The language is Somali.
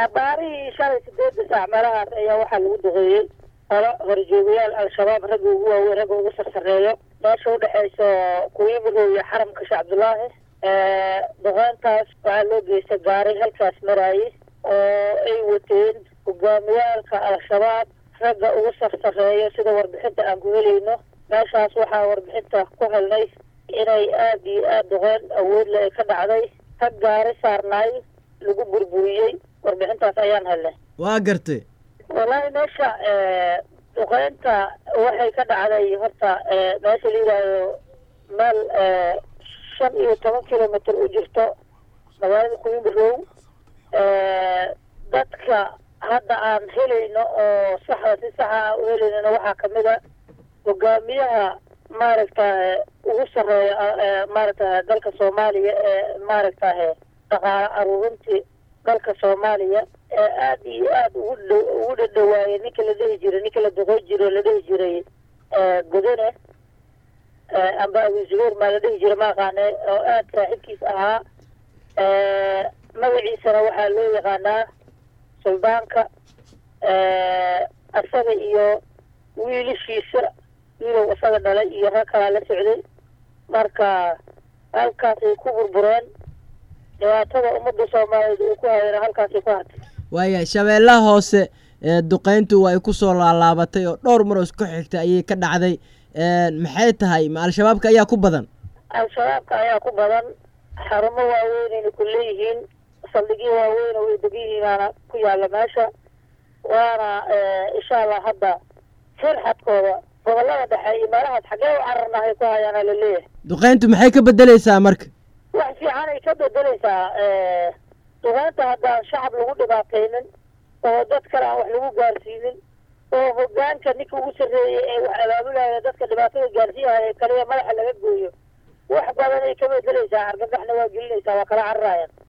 abaarihii shalay sideedda saac meelahaas ayaa waxaa lagu duqeeyey holo horjoogayaal al-shabaab ragga ugu waaweyn ragga ugu sarsareeyo meesha udhexeyso kuwiimirow iyo xaramka sheekh cabdullaahi duqeyntaas waxaa loo geystay gaari halkaas maraayey oo ay wateen hogaamiyaalka al-shabaab ragga ugu sarsareeyo sida warbixinta aan ku helayno meeshaas waxaa warbixinta ku helnay inay aada iyo aada duqeyn awoodle ay ka dhacday rag gaari saarnaay lagu burburiyey warbixintaas ayaan helnay waa gartay wallaahi meesha duqeynta waxay ka dhacday horta meesha la yidhaahdo meel shan iyo toban kilomitr u jirto magaalada quimirow dadka hadda aan helayno oo saxda si saxa aan u helaynona waxaa kamid a hogaamiyaha maaragtaye ugu sareeya maaragtaye dalka soomaaliya ee maaragtahe dhaqaale aruurintii dalka soomaaliya ee aada iyo aada ugu dh ugu dhadhawaayay ninka la dhihi jiray ninka la duqoy jiro la dhihi jiray godone amba abu zubeer maa la dhihi jiray ma aqaane oo aada saaxiibkiis ahaa magaciisana waxaa loo yaqaanaa suldaanka asaga iyo wiilashiisa wiilow isaga dhalay iyo rag kalaa la socday marka halkaasay ku burbureen dhibaatada ummadda soomaaliyeed uu ku hayana halkaasay ku hartay waaya shabeellaha hoose duqeyntu waa ay kusoo laalaabatay oo dhowr mar oo isku xigtay ayay ka dhacday maxay tahay ma al-shabaabka ayaa ku badan al-shabaabka ayaa ku badan xarumo waaweynayna ku leeyihiin saldhigyo waaweyn oo ay degan yihiinaana ku yaalla meesha waana insha allah hadda firxadkooda gobollada dhexe iyo meelahaas xaggee u cararnahay ku hayaana la leeyahay duqeyntu maxay ka bedeleysaa marka wax fiican ay ka bedeleysaa duqeynta haddaan shacab lagu dhibaataynin oo dad kale aan wax lagu gaarsiinin oo hogaanka ninka ugu sarreeyay ee wax abaabulaya dadka dhibaatada gaarsiiyahaya kaliya madaxa laga gooyo wax badan ay ka bedeleysaa argagaxna waa gelinaysaa waa kala cararayaan